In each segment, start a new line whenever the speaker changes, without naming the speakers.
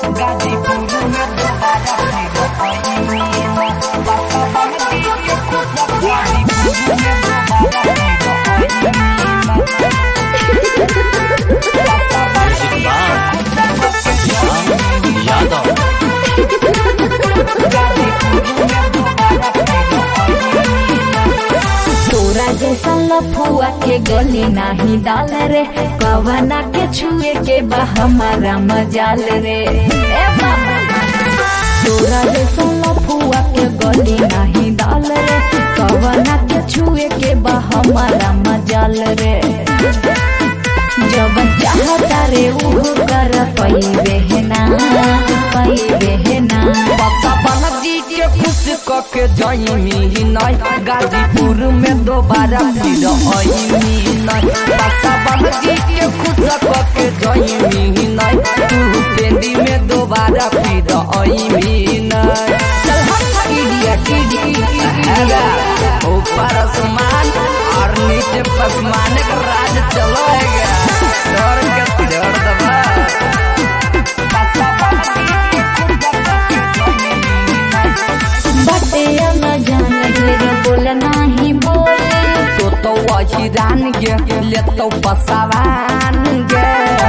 यादव
तोरा जैसा लफुआ के गली नाही डाल रे कवना के छुए के बा हमारा मजाल रे ए बाबा तोरा जैसा लफुआ के गली नाही डाल रे कवना के छुए के बा हमारा मजाल रे जब चाहता रे उहो कर पैबे है ना पैबे है ना
पता बनजी के खुश कके जईमी नय गाजीपुर में दोबारा फिर अईमी नय पता बनजी के खुश कके जईमी नय तू पेंडी में दोबारा फिर अईमी नय चल हम इडियट इडियट ऊपर आसमान और नीचे पसमान का राज चलेगा डर के डर दबा
बटे न जान ढेर बोल नाही बोले
तो तो वही रान गे ले तो पसावान गे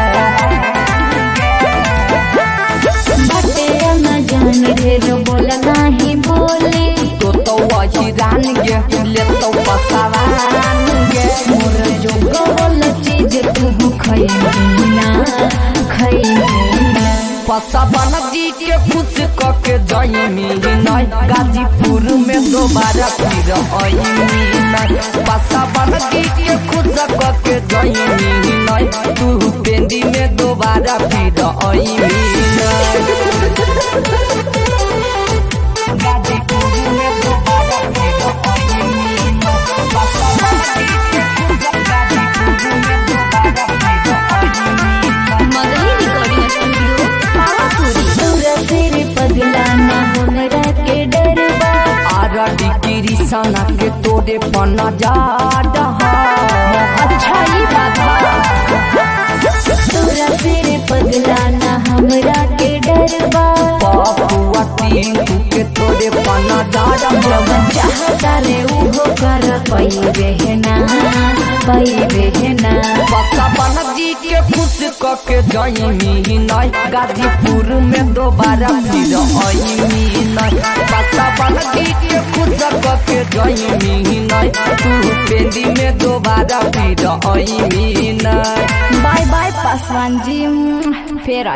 बटे न जान ढेर बोल नाही बोले
तो तो वही रान गे ले तो पसावान गे
मोर जो गवल चीज तू खैना खैना
पसावन जी के खुश कके जईमी नय गाजीपुर में दोबारा फिर अईमी नय पसावन जी के खुश कके जईमी नय तू पेंदी में दोबारा फिर अईमी नय गाजीपुर में दोबारा फिर अईमी
मगही रिकॉर्डिंग स्टूडियो पावापुरी पूरा सिर पगला ना हमरा के डरबा
आरा डिग्री सना के तोरे पना जा रहा
अच्छा ये बात बा पूरा सिर पगला ना हमरा के डरबा
पपुआ टीकू के तोरे पना जा रहा
जब चाहता रे उहो कर पैबे है ना पैबे है ना
पता बन जी के खुश कके जईमी नय गाजीपुर में दोबारा फिर अईमी नय पता बन जी के खुश कके जईमी नय तू पेंदी में दोबारा फिर अईमी नय
बाय बाय पासवान जी फिर